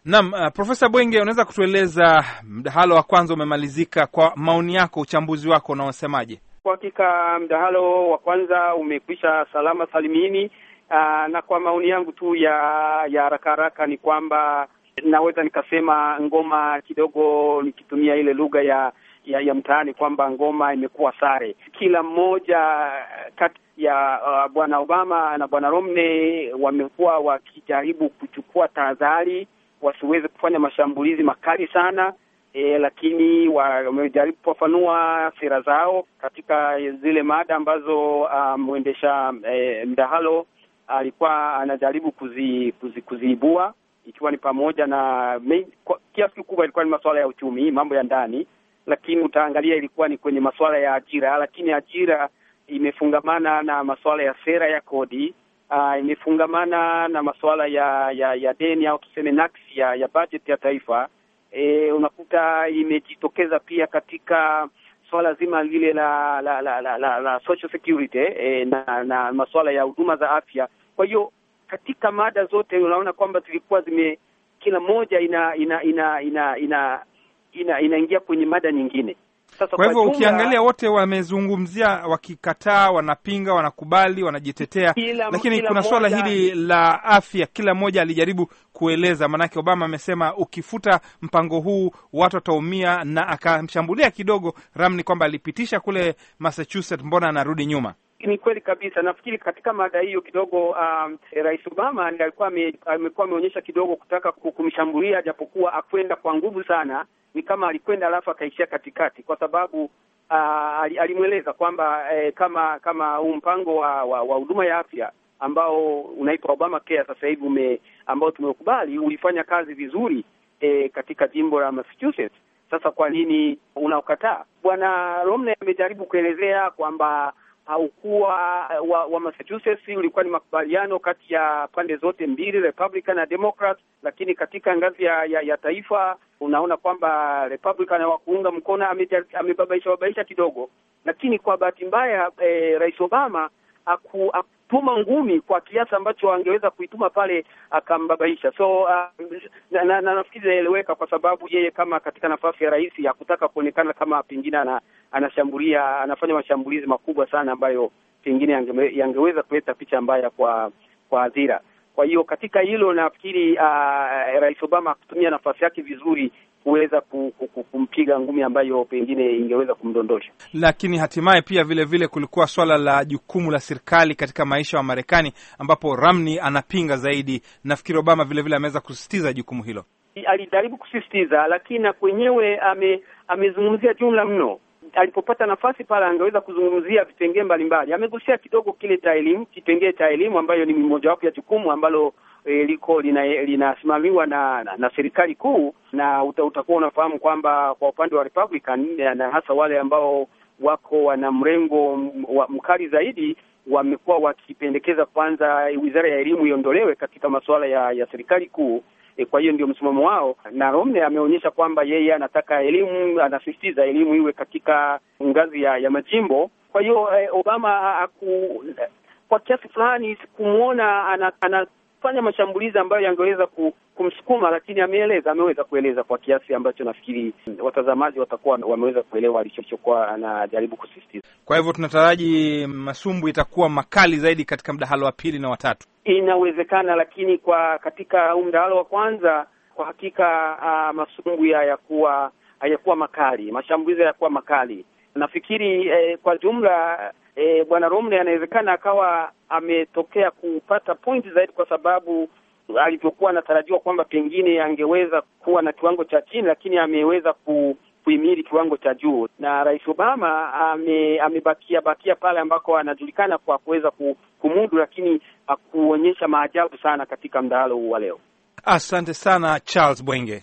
Naam, uh, Profesa Bwenge, unaweza kutueleza mdahalo wa kwanza umemalizika, kwa maoni yako, uchambuzi wako unaosemaje? Kwa hakika mdahalo wa kwanza umekwisha salama salimini. Uh, na kwa maoni yangu tu ya ya haraka haraka ni kwamba naweza nikasema ngoma kidogo, nikitumia ile lugha ya ya, ya mtaani kwamba ngoma imekuwa sare. Kila mmoja kati ya uh, bwana Obama na bwana Romney wamekuwa wakijaribu kuchukua tahadhari wasiweze kufanya mashambulizi makali sana e, lakini wamejaribu kufafanua sera zao katika zile mada ambazo mwendesha um, e, mdahalo alikuwa anajaribu kuzi, kuzi, kuziibua ikiwa ni pamoja na kiasi kikubwa ilikuwa ni masuala ya uchumi, mambo ya ndani, lakini utaangalia ilikuwa ni kwenye masuala ya ajira, lakini ajira imefungamana na masuala ya sera ya kodi uh, imefungamana na masuala ya ya, ya deni au tuseme nakisi ya, ya bajeti ya taifa. E, unakuta imejitokeza pia katika suala zima lile la la la, la, la, la social security e, na, na masuala ya huduma za afya. Kwa hiyo katika mada zote unaona kwamba zilikuwa zime kila moja ina ina ina ina ina ina inaingia kwenye mada nyingine. Sasa kwa hivyo jumla, ukiangalia wote wamezungumzia, wakikataa, wanapinga, wanakubali, wanajitetea, Kila- lakini kila kuna suala mmoja- hili la afya, kila mmoja alijaribu kueleza. Maanake Obama amesema ukifuta mpango huu watu wataumia, na akamshambulia kidogo Romney kwamba alipitisha kule Massachusetts, mbona anarudi nyuma? ni kweli kabisa. Nafikiri katika mada hiyo kidogo, um, Rais Obama ndiye alikuwa ame- amekuwa ameonyesha kidogo kutaka ku- kumshambulia, japokuwa akwenda kwa nguvu sana. Ni kama alikwenda alafu akaishia katikati, kwa sababu uh, ali- alimweleza kwamba eh, kama kama huu mpango wa wa wa huduma ya afya ambao unaitwa Obama Care sasa hivi ume ambao tumeukubali ulifanya kazi vizuri eh, katika jimbo la Massachusetts. Sasa kwa nini unaokataa? Bwana Romney amejaribu kuelezea kwamba haukuwa wa, wa Massachusetts ulikuwa ni makubaliano kati ya pande zote mbili Republican na Democrat, lakini katika ngazi ya, ya, ya taifa unaona kwamba Republican hawakuunga mkono, ameja- amebabaisha babaisha kidogo, lakini kwa bahati mbaya eh, Rais Obama aku, akutuma ngumi kwa kiasi ambacho angeweza kuituma pale akambabaisha. So uh, na, na, na nafikiri inaeleweka kwa sababu yeye kama katika nafasi ya rais hakutaka kuonekana kama pengine ana, anashambulia anafanya mashambulizi makubwa sana ambayo pengine yange, yangeweza kuleta picha mbaya kwa kwa hadhira. Kwa hiyo katika hilo nafikiri uh, Rais Obama akutumia nafasi yake vizuri kuweza ku, ku, ku, kumpiga ngumi ambayo pengine ingeweza kumdondosha. Lakini hatimaye pia vile vile kulikuwa swala la jukumu la serikali katika maisha wa Marekani, ambapo Romney anapinga zaidi. Nafikiri Obama vile vile ameweza kusisitiza jukumu hilo. alijaribu kusisitiza, lakini na kwenyewe ame, amezungumzia jumla mno. Alipopata nafasi pale, angeweza kuzungumzia vipengee mbalimbali. Amegusia kidogo kile cha elimu, kipengee cha elimu ambayo ni mojawapo ya jukumu ambalo e, liko lina- linasimamiwa na, na, na serikali kuu, na uta, utakuwa unafahamu kwamba kwa upande wa Republican na hasa wale ambao wako wana mrengo m- wa- mkali zaidi wamekuwa wakipendekeza kwanza wizara ya elimu iondolewe katika masuala ya, ya serikali kuu. E, kwa hiyo ndio msimamo wao, na Romney ameonyesha kwamba yeye anataka elimu, anasisitiza elimu iwe katika ngazi ya, ya majimbo. Kwa hiyo eh, Obama aku, kwa kiasi fulani kumwona ana, anafanya mashambulizi ambayo yangeweza ku, kumsukuma, lakini ameeleza, ameweza kueleza kwa kiasi ambacho nafikiri watazamaji watakuwa wameweza kuelewa alichokuwa anajaribu kusisitiza. Kwa hivyo tunataraji masumbu itakuwa makali zaidi katika mdahalo wa pili na watatu. Inawezekana, lakini kwa katika huu mdahalo wa kwanza kwa hakika uh, masumbu hayakuwa hayakuwa makali, mashambulizi hayakuwa makali. Nafikiri eh, kwa jumla eh, bwana Romney anawezekana akawa ametokea kupata point zaidi, kwa sababu alivyokuwa anatarajiwa kwamba pengine angeweza kuwa na kiwango cha chini, lakini ameweza ku kuhimili kiwango cha juu, na Rais Obama ame, amebakia bakia pale ambako anajulikana kwa kuweza ku- kumudu, lakini hakuonyesha maajabu sana katika mdahalo huu wa leo. Asante sana Charles Bwenge.